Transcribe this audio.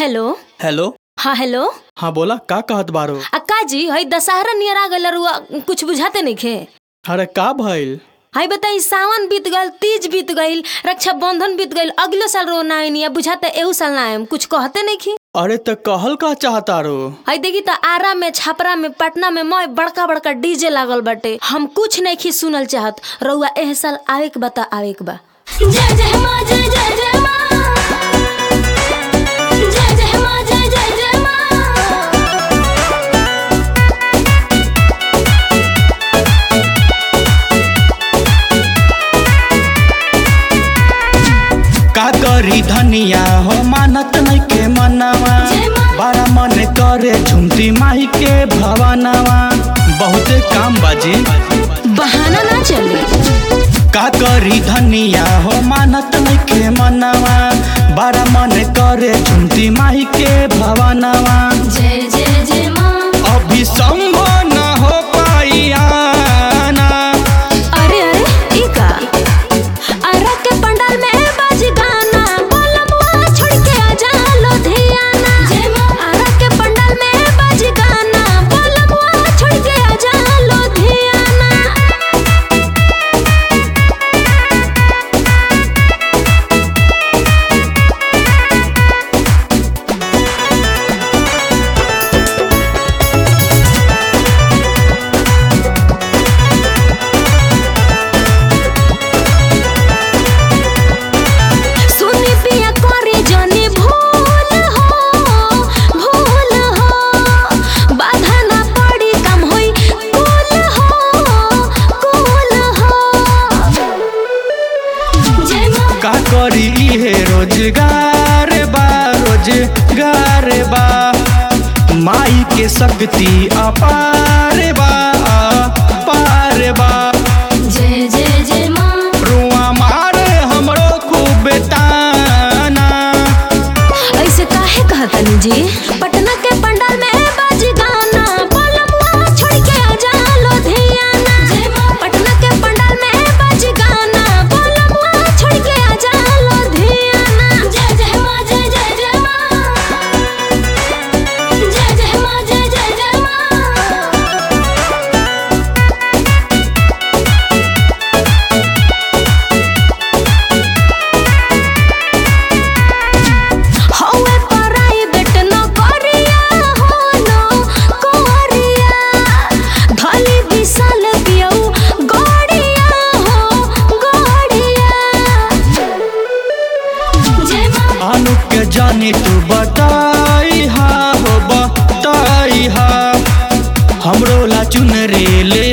Hello hello हाँ hello हाँ बोला का कहत बारो अक्का जी हई दशहरा नियर आ गल रुआ कुछ बुझाते नहीं खे अरे का भइल हई बताई सावन बीत गल तीज बीत गईल रक्षा बंधन बीत गईल अगले साल रो ना आईनी बुझाते एहू साल ना आएम कुछ कहते नहीं खी अरे त कहल का चाहता रो हई देखी त आरा में छपरा में पटना में मय बड़का बड़का डीजे लागल बाटे हम कुछ नहीं खी सुनल चाहत रउआ एह साल आवे के बता आवे के बा जय जय माँ जय जय जय माँ जय जय माँ जय जय जय माँ का करी धनिया हो मानत नहीं के मनवा जय माँ। बड़ा मन करे झुमती माई के भवनवा बहुते काम बाजी बहाना ना चले का करी धनिया हो मानत नहीं के मनवा बड़ा मन करे झुमती माई के भवनवा जय जय जय माँ अभी संभव न हो पाई आना अरे अरे ई का अरे के पंडाल में बाजी गाना बोलमुआ छोड़ के आ जा लुधियाना जय माँ। अरे के पंडाल में बाजी गाना बोलमुआ छोड़ के आ जा लुधियाना सुनी पिया करे जाने भूल हो भूल हो बाधा ना पड़ी कम होई कुल हो कुल हो जय माँ का करी इहे रोजगार बा रोजगार बा माई के शक्ति अपार बा अपार बा जय जय जय माँ रुआ मारे हमरो खूब ताना ऐसे काहे कहतनी जी पटना के पंडाल में बाजी गाना बोलमुआ छोड़ के आ जा लुधियाना जय माँ। पटना के पंडाल में बाजी गाना बोलमुआ छोड़ के आ जा लुधियाना जय जय माँ जय जय जय माँ जय जय माँ जय जय जय माँ हौवे प्राइवेट नौकरिया हो नौकरिया धली विशाल पियौ गड़िया हो गड़िया जय माँ अनु के जानी तू बताई हा हो बताई हा हमरो ला चुनरी ले